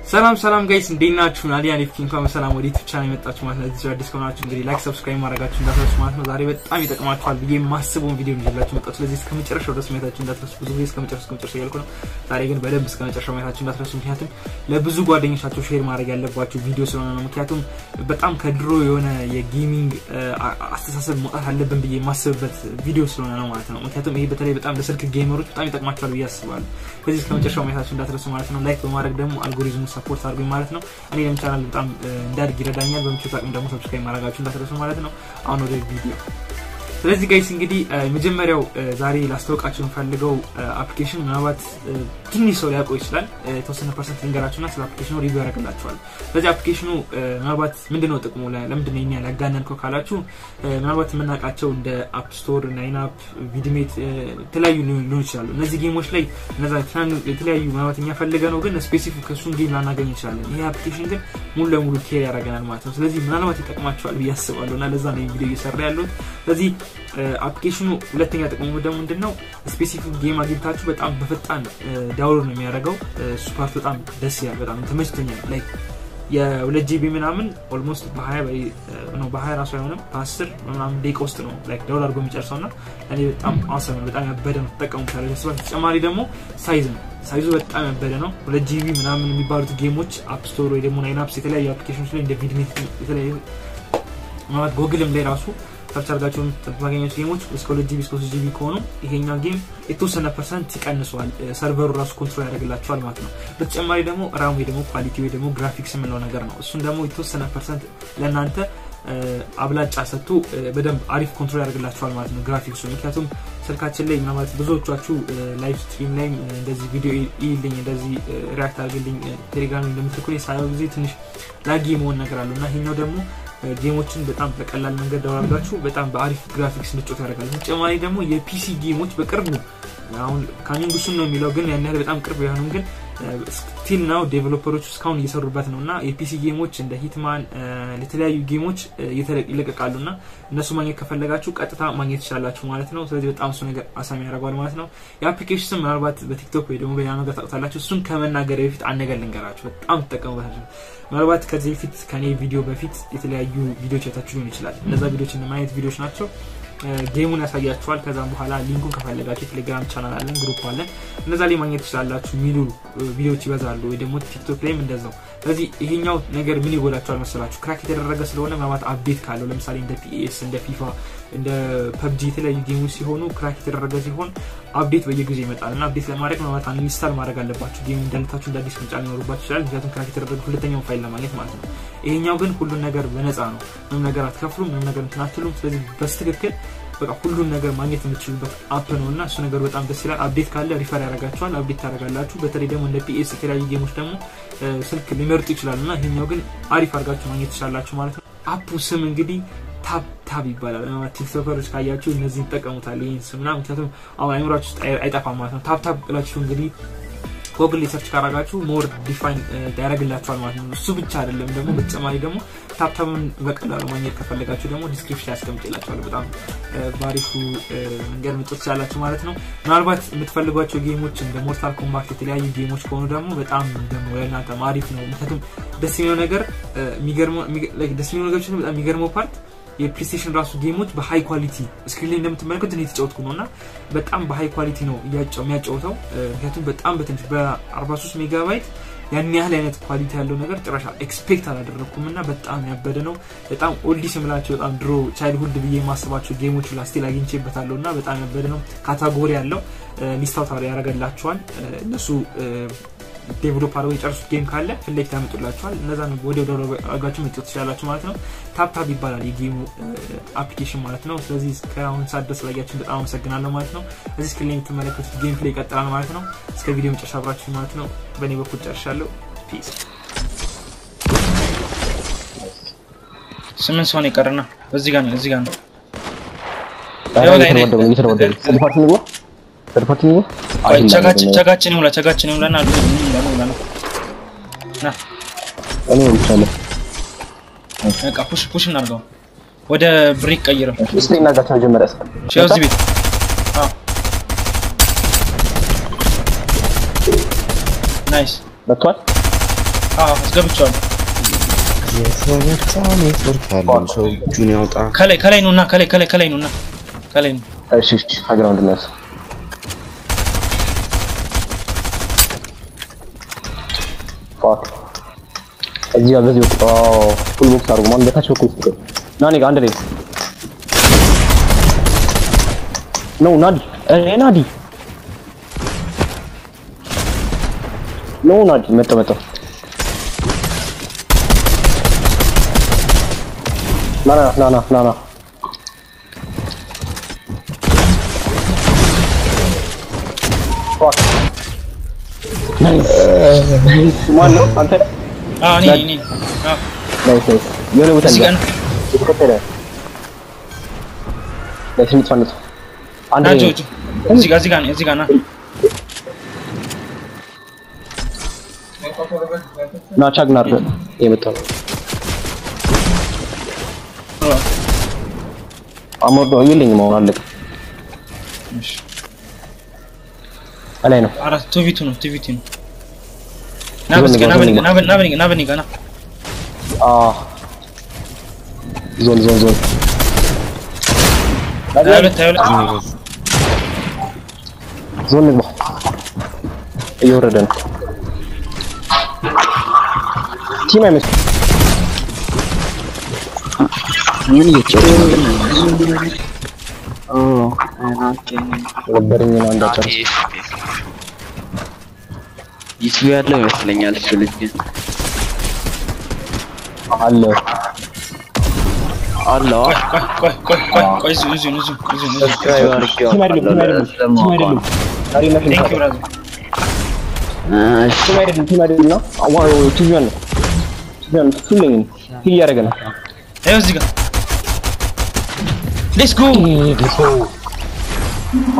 ሰላም ሰላም ጋይስ እንዴት ናችሁ? ናዲያ ኔፍኪ እንኳን በሰላም ወደ ዩቲዩብ ቻናል የመጣችሁ ማለት ነው። እዚህ አዲስ ከሆናችሁ እንግዲህ ላይክ፣ ሰብስክራይብ ማድረጋችሁ እንዳትረሱ ማለት ነው። ዛሬ በጣም ይጠቅማችኋል ብዬ የማስበውን ቪዲዮ ይዤላችሁ መጣሁ። ስለዚህ እስከ መጨረሻው ድረስ ማየታችሁ እንዳትረሱ። ብዙ ጊዜ እስከ መጨረሻው እስከ መጨረሻው እያልኩ ነው። ዛሬ ግን በደንብ እስከ መጨረሻው ማየታችሁ እንዳትረሱ። ምክንያቱም ለብዙ ጓደኞቻችሁ ሼር ማድረግ ያለባችሁ ቪዲዮ ስለሆነ ነው። ምክንያቱም በጣም ከድሮ የሆነ የጌሚንግ አስተሳሰብ መውጣት አለብን ብዬ የማስብበት ቪዲዮ ስለሆነ ነው ማለት ነው። ምክንያቱም ይሄ በተለይ በጣም ለስልክ ጌመሮች በጣም ይጠቅማችኋል ብዬ አስባለሁ። ስለዚህ እስከ መጨረሻው ማየታችሁ እንዳትረሱ ማለት ነው። ላይክ በማድረግ ደግሞ አልጎሪዝሙ ሰፖርት አድርጉኝ ማለት ነው። እኔ ለምን ቻናል በጣም እንዳድግ ይረዳኛል። በምችት አቅም ደግሞ ሰብስክራይብ ማድረጋችሁ እንዳትረሱ ማለት ነው። አሁን ወደ ቪዲዮ ስለዚህ ጋይስ እንግዲህ የመጀመሪያው ዛሬ ላስታውቃችሁ የምፈልገው አፕሊኬሽን ምናልባት ትንሽ ሰው ሊያውቀው ይችላል። የተወሰነ ፐርሰንት ልንገራችሁና ስለ አፕሊኬሽኑ ሪቪው ያደርግላችኋል። ስለዚህ አፕሊኬሽኑ ምናልባት ምንድነው ጥቅሙ፣ ለምንድን ነው የሚያል ያጋነንከው ካላችሁ ምናልባት የምናውቃቸው እንደ አፕ ስቶር፣ ናይን አፕ፣ ቪድሜት የተለያዩ ሊሆኑ ይችላሉ። እነዚህ ጌሞች ላይ እነዛ የተለያዩ ምናልባት እኛ ፈልገ ነው ግን ስፔሲፊክ እሱን ጌም ላናገኝ እንችላለን። ይሄ አፕሊኬሽን ግን ሙሉ ለሙሉ ኬር ያደርገናል ማለት ነው። ስለዚህ ምናልባት ይጠቅማቸዋል ብዬ አስባለሁ እና ለዛ ነው ቪዲዮ እየሰራ ያለሁት ስለዚህ አፕሊኬሽኑ ሁለተኛ ጥቅሙ ደግሞ ምንድን ነው? ስፔሲፊክ ጌም አግኝታችሁ በጣም በፈጣን ዳውንሎድ ነው የሚያደርገው። እሱ ፓርት በጣም ደስ ይላል። በጣም ተመችቶኛል። ላይክ የሁለት ጂቢ ምናምን ኦልሞስት በሀያ ነው በሀያ ራሱ አይሆንም በአስር ምናምን ደቂቃ ውስጥ ነው ላይክ ዳውንሎድ አድርጎ የሚጨርሰው እና እኔ በጣም አሰብ ነው በጣም ያበደ ነው ተጠቀሙታለ ስባ ተጨማሪ ደግሞ ሳይዝ ነው ሳይዙ በጣም ያበደ ነው። ሁለት ጂቢ ምናምን የሚባሉት ጌሞች አፕ ስቶር ወይ ደግሞ ናይን አፕስ የተለያዩ አፕሊኬሽኖች ላይ እንደ ቪድሜት የተለያዩ ማለት ጎግልም ላይ ራሱ ሰርች አድርጋችሁ የምታገኛቸው ጌሞች እስከ ሁለት ጂቢ እስከ ሶስት ጂቢ ከሆኑ ይሄኛው ጌም የተወሰነ ፐርሰንት ይቀንሰዋል። ሰርቨሩ ራሱ ኮንትሮል ያደርግላቸዋል ማለት ነው። በተጨማሪ ደግሞ ራም ወይ ደግሞ ኳሊቲ ወይ ደግሞ ግራፊክስ የምንለው ነገር ነው። እሱን ደግሞ የተወሰነ ፐርሰንት ለእናንተ አብላጫ ሰጥቶ በደንብ አሪፍ ኮንትሮል ያደርግላቸዋል ማለት ነው ግራፊክሱ። ምክንያቱም ስልካችን ላይ ምናልባት ብዙዎቻችሁ ላይቭ ስትሪም ላይ እንደዚህ ቪዲዮ ይልኝ እንደዚህ ሪያክት አድርግልኝ ቴሌግራም እንደምትልኩ ሳየው ጊዜ ትንሽ ላጊ መሆን ነገር አለው እና ይሄኛው ደግሞ ጌሞችን በጣም በቀላል መንገድ ደውላላችሁ በጣም በአሪፍ ግራፊክስ እንድጮት ያደርጋል። ተጨማሪ ደግሞ የፒሲ ጌሞች በቅርቡ አሁን ካሚንግ ሱን ነው የሚለው ግን ያን ያህል በጣም ቅርብ የሆኑም ግን ስቲል ናው ዴቨሎፐሮች እስካሁን እየሰሩበት ነው እና የፒሲ ጌሞች እንደ ሂትማን ለተለያዩ ጌሞች ይለቀቃሉ እና እነሱ ማግኘት ከፈለጋችሁ ቀጥታ ማግኘት ትችላላችሁ ማለት ነው። ስለዚህ በጣም እሱ ነገር አሳሚ ያደርገዋል ማለት ነው። የአፕሊኬሽን ስም ምናልባት በቲክቶክ ወይ ደግሞ በሌላ ነገር ታውቁታላችሁ። እሱን ከመናገር በፊት አነገር ልንገራችሁ፣ በጣም ትጠቀሙበታችሁ። ምናልባት ከዚህ በፊት ከኔ ቪዲዮ በፊት የተለያዩ ቪዲዮች አይታችሁ ሊሆን ይችላል። እነዛ ቪዲዮች እንደማየት ቪዲዮች ናቸው። ጌሙን ያሳያችኋል። ከዛም በኋላ ሊንኩን ከፈለጋችሁ የቴሌግራም ቻናል አለን፣ ግሩፕ አለን። እነዛ ላይ ማግኘት ትችላላችሁ የሚሉ ቪዲዮዎች ይበዛሉ፣ ወይ ደግሞ ቲክቶክ ላይም እንደዛው። ስለዚህ ይሄኛው ነገር ምን ይጎላችኋል መሰላችሁ? ክራክ የተደረገ ስለሆነ ምናልባት አፕዴት ካለው ለምሳሌ እንደ ፒኤስ እንደ ፊፋ እንደ ፐብጂ የተለያዩ ጌሞች ሲሆኑ ክራክ የተደረገ ሲሆን አፕዴት በየጊዜው ይመጣል እና አፕዴት ለማድረግ ምናልባት አንኢንስታል ማድረግ አለባችሁ። ጌሙ እንዳልታችሁ እንደ አዲስ መጫን ሊኖርባችሁ ይችላል። ምክንያቱም ክራክ የተደረገ ሁለተኛውን ፋይል ለማግኘት ማለት ነው። ይሄኛው ግን ሁሉን ነገር በነፃ ነው። ምንም ነገር አትከፍሉም፣ ምንም ነገር እንትን አትሉም። ስለዚህ በስትክክል በቃ ሁሉን ነገር ማግኘት የምትችሉበት አፕ ነው እና እሱ ነገር በጣም ደስ ይላል። አፕዴት ካለ ሪፈር ያደርጋችኋል፣ አፕዴት ታደርጋላችሁ። በተለይ ደግሞ እንደ ፒኤስ የተለያዩ ጌሞች ደግሞ ስልክ ሊመርጡ ይችላሉ እና ይሄኛው ግን አሪፍ አድርጋችሁ ማግኘት ትችላላችሁ ማለት ነው። አፑ ስም እንግዲህ ታብ ታብ ይባላል። ቲክቶከሮች ካያችሁ እነዚህ ይጠቀሙታል ይህን ስም እና ምክንያቱም አሁን አይምራችሁ ውስጥ አይጠፋም ማለት ነው። ታብ ታብ ብላችሁ እንግዲህ ጎግል ሰርች ካረጋችሁ ሞር ዲፋይን ያደርግላችኋል ማለት ነው። እሱ ብቻ አይደለም ደግሞ በተጨማሪ ደግሞ ታብታብን በቀላሉ ማግኘት ከፈለጋችሁ ደግሞ ዲስክሪፕሽን ያስቀምጥላችኋል። በጣም በአሪፉ መንገድ ምጥት ትችላላችሁ ማለት ነው። ምናልባት የምትፈልጓቸው ጌሞች እንደ ሞርታል ኮምባት የተለያዩ ጌሞች ከሆኑ ደግሞ በጣም ደግሞ ለእናንተ አሪፍ ነው። ምክንያቱም ደስ የሚለው ነገር ደስ የሚለው ነገሮች በጣም የሚገርመው ፓርት የፕሌስቴሽን ራሱ ጌሞች በሃይ ኳሊቲ ስክሪን ላይ እንደምትመለከቱት እኔ የተጫወትኩ ነው እና በጣም በሃይ ኳሊቲ ነው የሚያጫውተው። ምክንያቱም በጣም በትንሽ በ43 ሜጋባይት ያን ያህል አይነት ኳሊቲ ያለው ነገር ጭራሽ ኤክስፔክት አላደረግኩም እና በጣም ያበደ ነው። በጣም ኦልዲስ የምላቸው በጣም ድሮ ቻይልድሁድ ብዬ የማስባቸው ጌሞች ላስቲል አግኝቼበታለሁ እና በጣም ያበደ ነው። ካታጎሪ ያለው ሊስታውት ያደርገላቸዋል እነሱ ዴቨሎፕ አድርገው የጨርሱት ጌም ካለ ፊት ለፊት ያመጡላችኋል። እነዛን ወደ ወደ አድርጋችሁ መጫወት ትችላላችሁ ማለት ነው። ታፕታፕ ይባላል የጌሙ አፕሊኬሽን ማለት ነው። ስለዚህ እስካሁን ሰዓት ድረስ ላያችሁን በጣም አመሰግናለሁ ማለት ነው። እዚህ ስክሪን ላይ የምትመለከቱት ጌም ፕሌይ ይቀጥላል ማለት ነው። እስከ ቪዲዮ መጨረሻ አብራችሁ ማለት ነው። በእኔ በኩል ጨርሻለሁ። ፒስ። ስምንት ሰው ነው የቀረና እዚህ ጋር ነው እዚህ ጋር ነው ቸጋችን ይሙላ ቸጋችን ይሙላና በቃ ፑሽ ፑሽ እናድርገው። ወደ ብሪክ ቀይረው። እስቲ እናጋቸው መጀመሪያ ሼው እዚህ ቤት ናይስ መጥቷል። አዎ አስገብቼዋለሁ። የተመታ ኔትወርክ አለው ሰው እጁን ያውጣ። ከላይ ከላይ ነውና ከላይ ከላይ ከላይ ነውና ከላይ ነው። እሺ እሺ ሀግራውንድ ነስ ፋክ እዚህ ጋር በዚህ ወጣ ፉል ቦክስ አድርጉ ማን በታች በኩል ይስጥ ናኒ ጋር አንድ ላይ ነው ናዲ እ ናዲ ነው ናዲ መጣ መጣ ና ና ና ና ና ና ናይስ ናይስ ማን ነው አንተ አዎ እኔ እኔ አዎ ናይስ ናይስ የሆነ ቦታ እዚህ ጋር እንጃ ነው። የተከተለ ናይስ ንጥፋ ንጥፋ አንድ ና ላይ ጆ ጆ እዚህ ጋር እዚህ ጋር ነው እዚህ ጋር ና ና ቻግና አድርገህ የመጣው አሞር ነው የለኝም አሁን አለቀ እሺ እላይ ነው አራት ቱቪቱ ነው ቱቪቱ ነው ና በዚህ ጋር ና በኔ ጋር ና በኔ- ና በኔ ጋር ና በኔ ጋር ና አ ዞን ዞን ዞን ሀያ ሁለት ሀያ ሁለት ዞን ንግባ እየወረደ ነው ቲም አይመስል ምን እየተጫወተ ነበረኝ ነው እንዳጨርስ ዩቲዩብ ያለው ይመስለኛል እሱ ልጅ ግን አለ አለው ቆይ ቆይ ቆይ ቆይ ቆይ እዚሁ እዚሁ እዚሁ እዚሁ እዚሁ ሰብስክራይብ አድርጌው ቲም አይደለም ቲም አይደለም ቲም አይደለም ታሪና ቴንክ ዩ ብራዘር ቲም አይደለም ቲም አይደለም ነው አዋ ቲቪ ነው ቲቪ ነው ፉልኝ ሂል እያደረገ ነው ይኸው እዚህ ጋር ሌትስ ጎ